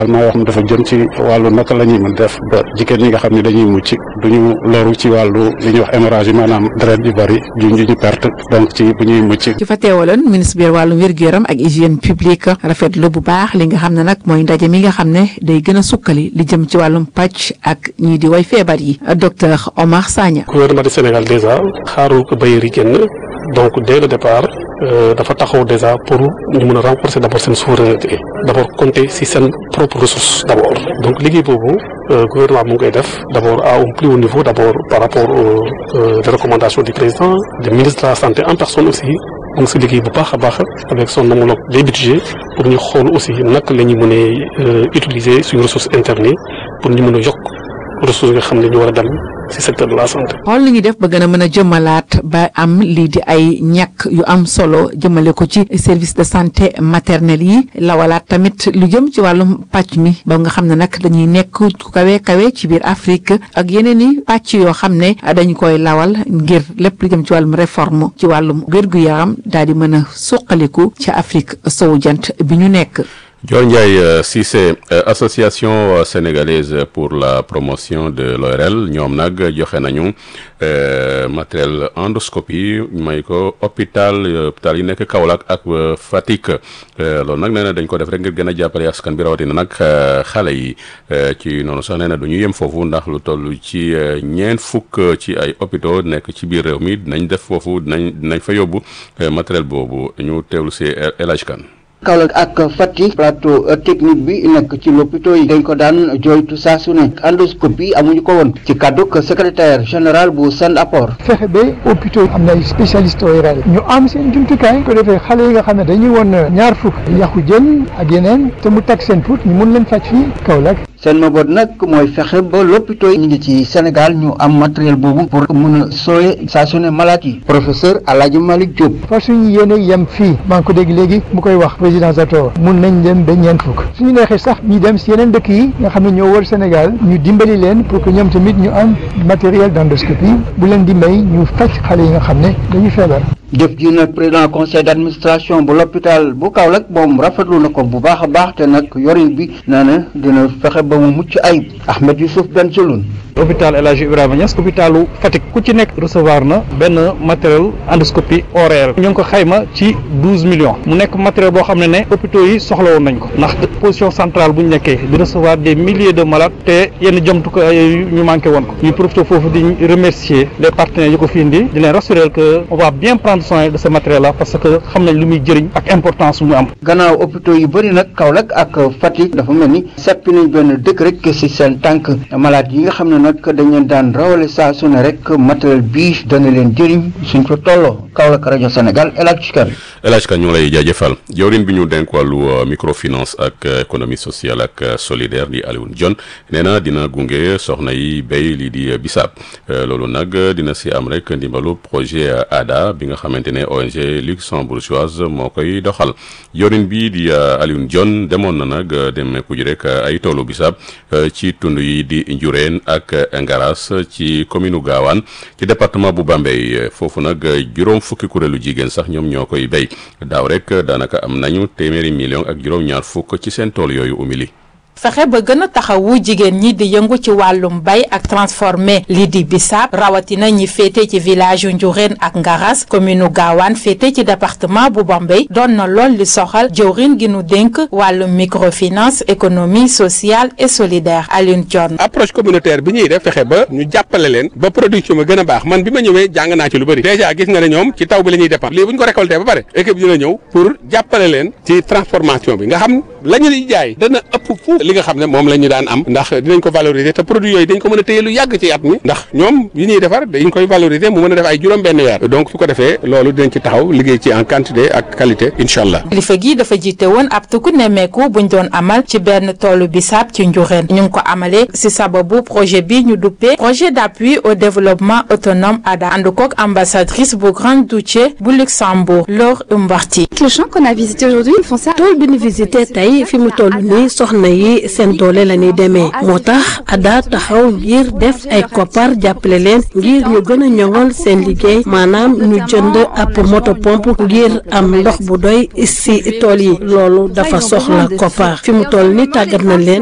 almaa yoo xam ne dafa jëm ci wàllu naka la ñuy mën def ba jigéen ñi nga xam ne dañuy mucc duñu loru ci wàllu li ñuy wax hémorragie maanaam deret yu bari juñ ñu perte donc ci bu ñuy mucc ci fa teewaloon ministre bi wàllum wér-gu-yaram ak hygiène publique rafetlu bu baax li nga xam ne nag mooy ndaje mi nga xam ne day gën a sukkali li jëm ci wàllum pàcc ak ñii di way feebar yi docteur Omar Sagna. gouvernement du Sénégal déjà xaarul ko bailleurs yi génn donc dès le départ dafa taxaw déjà pour ñu mën a renforcer d' abord seen souveraineté d' abord compter si seen propre ressource d' abord donc liggéey boobu gouvernement mu ngi koy def d' abord à un plus haut niveau d' abord par rapport aux recommandations du président du ministre de la santé en personne aussi mu ngi si liggéey bu baax a baax avec son homologue des budgets pour ñu xool aussi naka la ñu mën a utiliser suñu ressources internes pour ñu mën a yokk ressources yi nga xam ne ñu war a dem ci secteur de la santé. xool li ñuy def ba gën a mën a jëmmalaat ba am lii di ay ñàkk yu am solo jëmale ko ci service de santé maternelle yi lawalaat tamit lu jëm ci wàllum pàcc mi ba nga xam ne nag dañuy nekk ku kawe kawe ci biir Afrique ak yeneen i pàcc yoo xam ne dañu koy lawal ngir lépp lu jëm ci wàllum réforme ci wàllum wér-gu-yaram daal di mën a suqaliku ci Afrique sowu jant bi ñu nekk. Dior Ndiaye Cissé association sénégalaise pour la promotion de l'ORL ñoom nag joxe nañu matériel endoscopie may ko hôpital hôpital yi nekk Kaolack ak Fatick loolu nag nee na dañ ko def rek ngir gën a jàppale askan bi rawatina nag xale yi ci noonu sax nee na du ñu yem foofu ndax lu toll ci ñeent fukk ci ay hôpitaux nekk ci biir réew mi dinañ def foofu dinañ dinañ fa yóbbu matériel boobu ñu teewlu si El Hadj Kane Kaolack ak Fatick plateau technique bi nekk ci lopito yi dañ ko daan jooytu saa su ne endoscopie amuñu ko woon ci kàdduk secrétaire général bu Send Apport fexe ba hôpitaux am na ay spécialiste ORL ñu am seen jumtukaay ko defee xale yi nga xam ne dañuy woon ñaar fukk yàqu jën ak yeneen te mu tag seen put ñu mun leen faj fii Kaolack seen mabot nag mooy fexe ba lopito yi ñu ngi ci Sénégal ñu am matériel boobu pour mën a sooye saa su ne malade yi professeur Alhaji Malick Diop fa suñu yéene yem fii maa ngi ko dégg léegi mu koy wax président Zator mun nañ dem ba ñeent fukk suñu neexee sax ñu dem si yeneen dëkk yi nga xam ne ñoo wër Sénégal ñu dimbali leen pour que ñoom tamit ñu am matériel d'endoscopie bu leen di may ñu faj xale yi nga xam ne dañuy feebar jëf ji nag président conseil d'administration bu l'hôpital bu Kaolack moom rafetlu na ko bu baax a baax te nag yorin bi nee na dina fexe ba mu mucc ayib Ahmed Youssouf Ben Soloun hôpital El Hadji Ibrahima Niass hôpitalu Fatick ku ci nekk recevoir na benn matériel endoscopie ORL ñu ngi ko xayma ci douze millions mu nekk matériel boo xam ne ne hôpitaux yi soxla woon nañ ko ndax position centrale bu ñu nekkee di recevoir des milliers de malades te yenn jomtukaay yooyu ñu manqué woon ko ñu profité foofu di remercier les partenaires yu ko fi indi di leen rassurer que on va bien prendre soin de ce matériel là parce que xam nañ lu muy jëriñ ak importance mu am. gannaaw hôpitaux yu bëri nag Kaolack ak Fatick dafa mel ni seppi nañ benn dëkk rek si seen tànk malade yi nga xam ne nag dañ leen daan rawale saa su ne rek matériel bii dana leen jëriñ suñ ko tolloo Kaolack rajo Sénégal El Hadj Kane. El Hadj Kane ñu ngi lay jaajëfal jawriñ bi ñu denk wàllu microfinance ak économie sociale ak solidaire di Alioune Dione nee na dina gunge soxna yi béy lii di bisaab loolu nag dina si am rek ndimbalu projet ADA bi nga xamante ne ONG luxembourgeoise moo koy doxal jawriñ bi di Alioune Dione demoon na nag demeeku ji rek ay toolu bisaab ci tund yi di Njureen ak Ngaras ci commune u Gaawaan ci département bu Bambey foofu nag juróom fukki kuréelu jigéen sax ñoom ñoo koy béy daaw rek daanaka am nañu téeméeri million ak juróom-ñaar fukk ci seen tool yooyu umili fexe ba gën a taxawu jigéen ñi di yëngu ci wàllum bay ak transformé lii di bisaab rawatina ñi féete ci village yu Njureen ak Ngaras commune Gaawaan féete ci département bu Bambey doon na lool li soxal jëwrin gi nu dénk wàllum microfinance économie sociale et solidaire Alioune Dione approche communautaire bi ñuy def fexe ba ñu jàppale leen ba production ma gën a baax man bi ma ñëwee jàng naa ci lu bëri déjà gis nga ne ñoom ci taw bi la ñuy dépendre lii bu ñu ko récolté ba pare équipe dina ñëw pour jàppale leen ci transformation bi nga xam la ñu di jaay dana ëpp fu li nga xam ne moom la ñu daan am ndax dinañ ko valoriser te produit yooyu dañ ko mën a téye lu yàgg ci at mi ndax ñoom yi ñuy defar dañ koy valoriser mu mën a def ay juróom benn weer donc su ko defee loolu dinañ ci taxaw liggéey ci en quantité ak qualité incha allah kilifa gi dafa jiite woon ab tukku nemmeeku buñ doon amal ci benn toolu bisaab ci njureen ñu ngi ko amalee si sababu projet bi ñu duppee projet d'appui au développement autonome ADA ànd kook ambassadrice bu Grand-Duché bu Luxembourg Laure Umbarti le champ qu'on a visité aujourd'hui ils font ça tool bi ñu visité tey mbay fi mu toll nii soxna yi seen doole la ñuy demee moo tax ADHA taxaw ngir def ay koppar jàppale leen ngir ñu gën a ñoŋal seen liggéey maanaam ñu jënd ab moto pompe ngir am ndox bu doy si tool yi loolu dafa soxla koppar fi mu toll nii tàggat nañ leen